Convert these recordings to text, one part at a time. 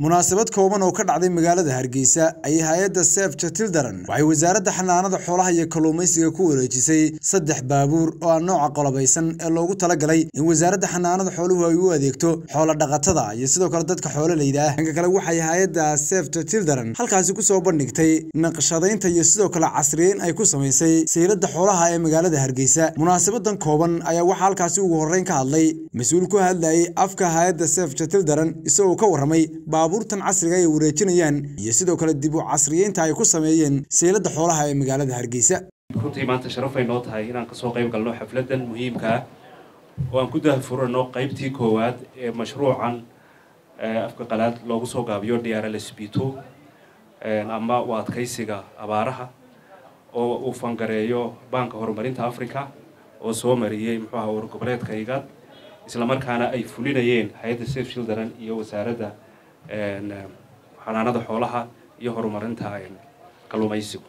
munaasabad kooban oo ka dhacday magaalada hargeysa ayay hay-adda sef children waxay wasaaradda xanaanada xoolaha iyo kalluumaysiga ku wareejisay saddex baabuur oo ah nooca qolobaysan ee loogu talagalay in wasaaradda xanaanada xooluhu ay u adeegto xoola dhaqatada iyo sidoo kale dadka xoololeyda ah dhanka kale waxay hay-adda sef children halkaasi kusoo bandhigtay naqshadaynta iyo sidoo kale casriyeyn ay ku samaysay sayladda xoolaha ee magaalada hargeysa munaasabadan kooban ayaa waxaa halkaasi ugu horreyn ka hadlay mas-uul ku hadlayay afka hay-adda sef children isagoo ka warramay baabuurtan casriga ay wareejinayaan iyo sidoo kale dib u casriyeynta ay ku sameeyeen sayladda xoolaha ee magaalada hargeysa runtii maanta sharafay noo tahay inaan kasoo qayb galno xafladan muhiimka ah oo aan ku dahfurano qaybtii koowaad ee mashruucan afka qalaad loogu soo gaabiyo drlsbto ama u adkaysiga abaaraha oo uu fangareeyo baanka horumarinta africa oo soo mariyey muxuu aha war goboleedka igaad islamarkaana ay fulinayeen hay-adda safe children iyo wasaaradda xanaanada xoolaha iyo horumarinta kalluumaysigu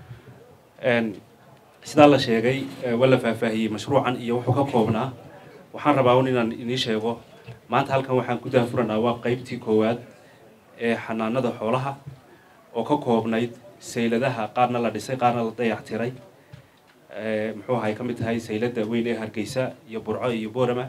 sidaa la sheegay waa la faahfaahiyey mashruucan iyo wuxuu ka koobnaa waxaan rabaa un inaan inii sheego maanta halkan waxaan ku daafuranaa waa qeybtii koowaad ee xanaanada xoolaha oo ka koobnayd sayladaha qaarna la dhisay qaarna la dayactiray muxuu ahay ka mid tahay sayladda weyn ee hargeysa iyo burco iyo boorama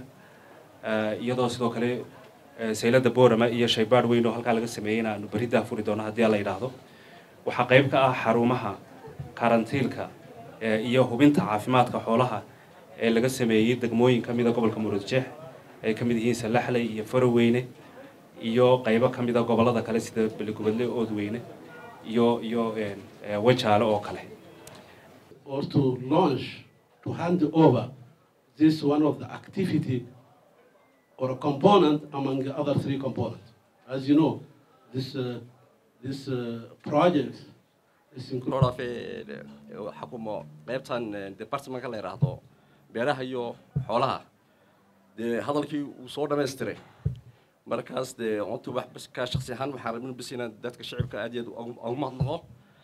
iyadoo sidoo kale sayladda boorama iyo shaybaadh weyn oo halkaa laga sameeyeyna aanu beri daafuri doono haddii la yidhaahdo waxaa qayb ka ah xarumaha karantiilka iyo hubinta caafimaadka xoolaha ee laga sameeyey degmooyin ka mida gobolka muruudjeex ay ka mid yihiin salaxley iyo faroweyne iyo qaybo ka mida gobollada kale sida beligubadle oodweyne iyo iyo wajaale oo kale or to launch to hand over this one of the activity or a component among the other three components. As you know, this uh, this uh, project is included. xakumo qaybtan departmentka la yidhaahdo beeraha iyo xoolaha dee hadalkii uu soo dhamaystiray markaas dee ontu wax bas ka shaksi ahaan waxaan rabin bas inaan dadka shicibka aad iyo aad ugu mahadnaqo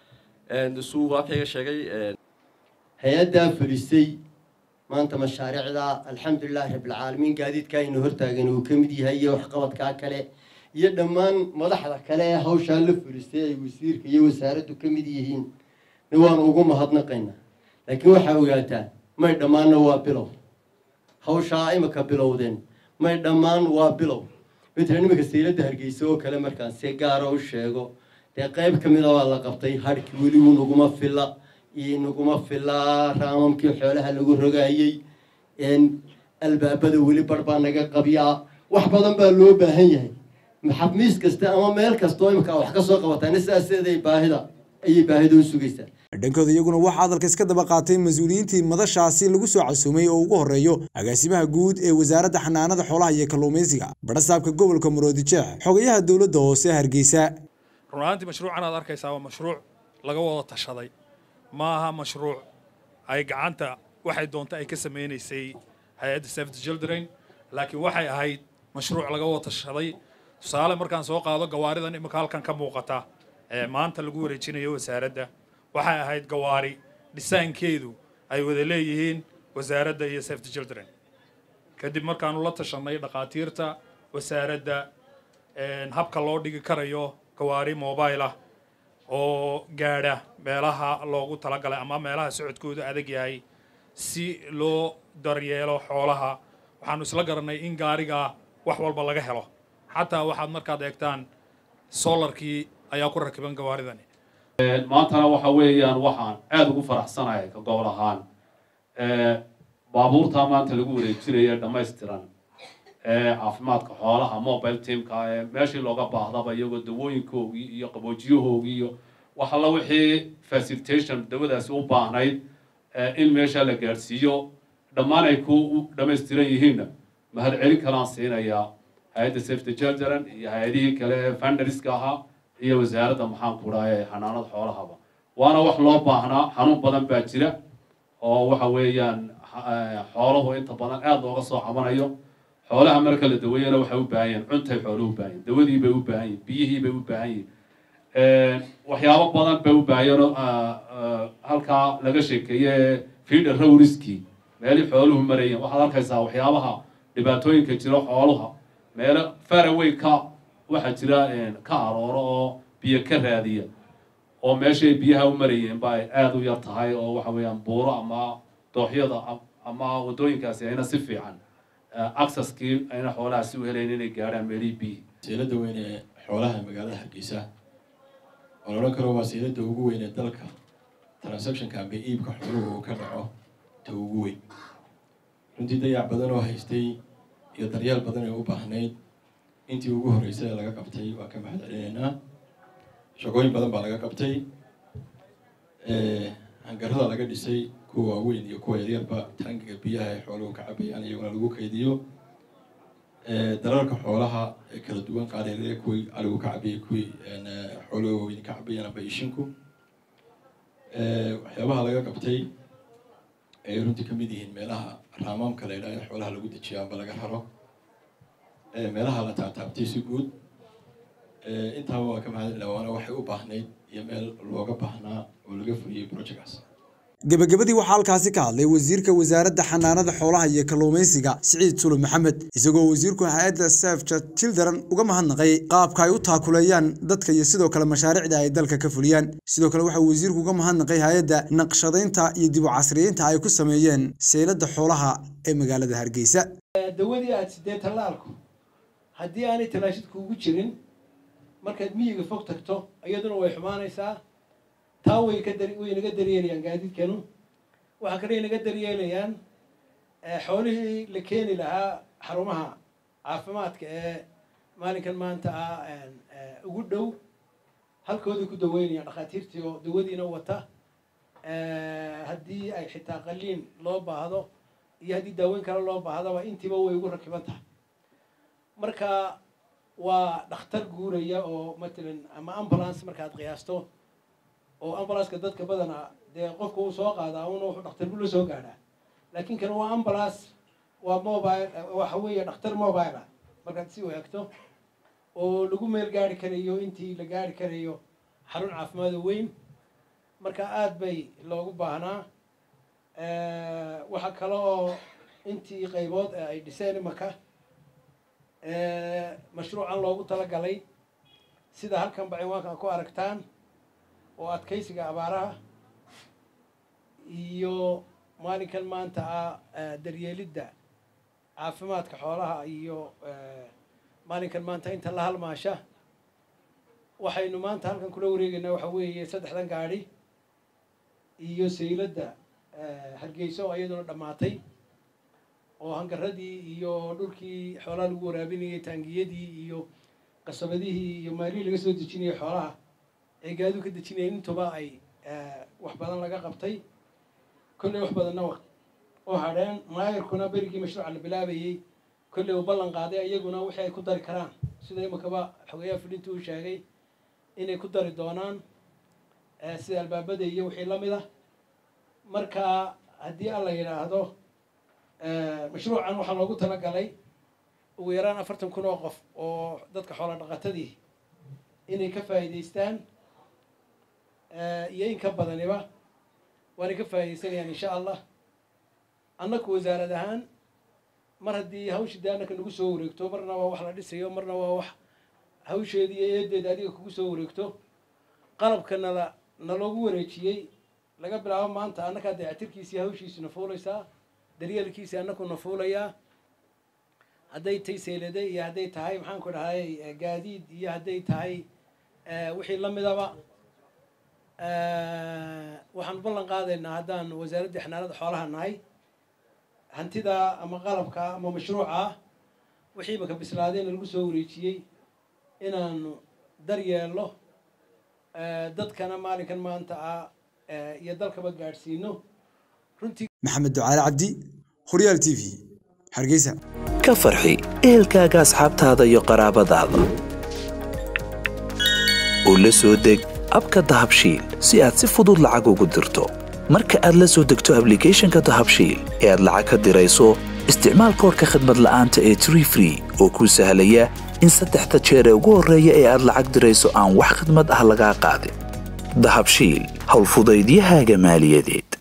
suu waakayga sheegay hay-addaa fulisay maanta mashaariicda alxamdulilahi rabbilcaalamiin gaadiidka aynu hortaagan uu ka mid yahay iyo waxqabadkaa kale iyo dhammaan madaxda kale ee hawshaa la fulisay ay wasiirka iyo wasaaraddu ka mid yihiin waanu ugu mahadnaqaynaa laakiin waxaa ogaataa may dhammaanna waa bilow hawshaa imika bilowdeen may dhammaan waa bilow mitla nimanka sayladda hargeysa oo kale markaan si gaara u sheego dee qayb ka mida waa la qabtay hadhkii weligu naguma filla iyo naguma fillaa raamamkii xoolaha lagu rogaayey albaabada weli bar baa naga qabyaa wax badan baa loo baahan yahay maxabmiis kasta ama meel kastoo imika wax ka soo qabataan sidaaseeday baahida ayay baahida u sugaysaa dhankooda iyaguna waxaa hadalka iska daba qaatay mas-uuliyiintii madashaasi lagu soo casuumay oo ugu horreeyo agaasimaha guud ee wasaaradda xanaanada xoolaha iyo kalluumaysiga badhasaabka gobolka maroodijeex xogayaha dowladda hoose hargeysa run ahaantii mashruucan aad arkaysaa waa mashruuc laga wada tashaday ma aha mashruuc ay gacanta waxay doonta ay ka samaynaysay hay-adda safety children laakiin waxay ahayd mashruuc laga wada tashaday tusaale markaan soo qaado gawaaridan imika halkan ka muuqata ee maanta lagu wareejinayo wasaaradda waxay ahayd gawaari dhisaankeedu ay wada leeyihiin wasaaradda iyo safety children kadib markaanu la tashanay dhakhaatiirta wasaaradda habka loo dhigi karayo gawaari mobile ah oo gaadha meelaha loogu talagalay ama meelaha socodkoodu adag yahay si loo daryeelo xoolaha waxaanu isla garanay in gaarigaa wax walba laga helo xataa waxaad markaad eegtaan solarkii ayaa ku rakiban gawaaridani maantana waxa weeyaan waxaan aada ugu faraxsanahay ka gobol ahaan baabuurtaa maanta lagu wareejinaya dhammaystiran ee caafimaadka xoolaha mobile teamka ee meeshii looga baahdaba iyagoo dawooyinkoogii iyo qaboojiyahoogii iyo wax alla wixii facilitation dawadaasi u baahnayd in meesha la gaadhsiiyo dhammaan ay ku dhammaystiran yihiinna mahad celin kalaan siinayaa hay-adda safety children iyo hay-adihii kale ee fundariska ahaa iyo wasaaradda maxaan ku dhaha ee xanaanada xoolahaba waana wax loo baahnaa xanuun badan baa jira oo waxa weeyaan xooluhu inta badan aada looga soo cabanayo xoolaha marka la daweeyana waxay u baahan yihin cuntay xooluhu u baahan yihin dawadii bay u baahan yihin biyihii bay u baahan yihin waxyaabo badan bay u baahayeen halkaa laga sheekeeye feeder rowriskii meelii xooluhu marayeen waxaad arkaysaa waxyaabaha dhibaatooyinka jiro xooluha meelo faraway ka waxaa jira ka arooro oo biyo ka raadiya oo meeshay biyaha u marayeen ba ay aada u yar tahay oo waxa weeyaan buuro ama dooxyada ama waddooyinkaasi ayna si fiican accesskii ayna xoolaha si u helayn inay gaadhaan meelihii biyihi seelada weyn ee xoolaha magaalada hargeysa oo la odhan karo waa seelada ugu weyn ee dalka transactionka amba iibka xooluhu uu ka dhaco ta ugu weyn runtii dayac badan oo haystay iyo daryeel badan ee u baahnayd intii ugu horreysay ee laga qabtay waa ka mahad celinaynaa shaqooyin badan baa laga qabtay hangarada laga dhisay kuwa waaweyn iyo kuwa yaryarba taangiga biyaha ay xooluhu ka cabayaan iyaguna lagu kaydiyo dalalka xoolaha ee kala duwan qaar yaryar kuwii aligu ka cabayay kuwii xooluhu waaweyn ka cabayaan amba ishinku waxyaabaha laga qabtay ay runtii kamid yihiin meelaha raamaamka la yidhaha ee xoolaha lagu dejiyo amba laga raro meelaha la taabtaabtay si guud intaaba waa ka mahadcelina waana waxay u baahnayd iyo meel looga baahnaa oo laga fuliyey projectkaas gebagabadii waxaa halkaasi ka hadlay wasiirka wasaaradda xanaanada xoolaha iyo kalluumaysiga siciid sulu maxamed isagoo wasiirku hay-adda safja children uga mahadnaqay qaabka ay u taakuleeyaan dadka iyo sidoo kale mashaariicda ay dalka ka fuliyaan sidoo kale waxaa wasiirku uga mahadnaqay hay-adda naqshadaynta iyo dib u casriyeynta ay ku sameeyeen seylada xoolaha ee magaalada hargeysa dawadii aada sidee tallaalku haddii aanay talaashid kuugu jirin markaad miyiga fog tagto iyaduna way xumaanaysaa taa way ka dar way naga daryeelayaan gaadiidkanu waxaa kale naga daryeelayaan xoolihii la keeni lahaa xarumaha caafimaadka ee maalinkan maanta ah ugu dhow halkooday ku daweynayaan dhakhaatiirtii oo dawadiina wata haddii ay xitaa qaliin loo baahdo iyo haddii daaweyn kale loo baahdaba intiiba way ugu rakiban tahay marka waa dhakhtar guuraya oo matalan ama ambulance markaad qiyaasto oo ambulanska dadka badana dee qofka uu soo qaadaa una wuxuu dhakhtar bula soo gaadhaa laakiin kan waa ambulance waa mobile waxa weeye dhakhtar mobile ah markaad si u egto oo lagu meel gaari karayo intii la gaari karayo xarun caafimaad oo weyn marka aada bay loogu baahnaa waxaa kale oo intii qaybood ee ay dhiseen imaka mashruucan loogu talagalay sida halkanba ciwaanka ku aragtaan oo adkaysiga abaaraha iyo maalinkan maanta ah daryeelidda caafimaadka xoolaha iyo maalinkan maanta inta la halmaasha waxaynu maanta halkan kula wareegaynaa waxa weeye saddexdan gaadhi iyo sayladda hargeyso oo iyaduna dhammaatay oo hangaradii iyo dhulkii xoolaha lagu waraabinayay taangiyadii iyo qasabadihii iyo maalihii laga soo dejinayay xoolaha ee gaadu ka dejinayeen intuba ay wax badan laga qabtay kolley wax badanna u hadheen maayarkuna berigii mashruuca la bilaabayey kolley uu ballan qaaday iyaguna wixii ay ku dari karaan sida imakaba xogeyaha fulinta uu sheegay inay ku dari doonaan sida albaabada iyo wixii la mid ah marka haddii alla yidhaahdo mashruucan waxaa loogu talagalay ugu yaraan afartan kun oo qof oo dadka xoola dhaqatadii inay ka faa'iidaystaan iyo in ka badaniba waanay ka faa'iidaysanayaan insha allah annaku wasaarad ahaan mar haddii hawshii dee annaka nagu soo wareegto marna waa wax la dhisayo marna waa wax hawsheedii iyo eedeeda adiga kugu soo wareegto qalabka nala naloogu wareejiyey laga bilaabo maanta annakaa dayactirkiisii hawshiisuna fuulaysaa daryeelkiisii annakuna fuulayaa hadday tahay seylade iyo hadday tahay maxaanku dhahay gaadiid iyo hadday tahay wixii la midaba waxaan ballan qaadaynaa haddaan wasaaraddii xanaanada xoolaha nahay hantida ama qalabka ama mashruuca wixii maka bislaadayna lagu soo wareejiyey inaanu daryeelno dadkana maalinkan maanta ah iyo dalkaba gaadhsiino runtii maxamed ducaale cabdi horyaal t v hargeysa ka farxi ehelkaaga asxaabtaada iyo qaraabadaada u la soo deg abka dahabshiil si aad si fudud lacag ugu dirto marka aad la soo degto ablicathonka dahabshiil ee aad lacag ka dirayso isticmaal koorka khadmad la'aanta ee tree free oo kuu sahlaya in saddexda jeer ee ugu horreeya ee aad lacag dirayso aan wax khidmad ah lagaa qaadin dahabshiil howlfudaydiyahaaga maaliyadeed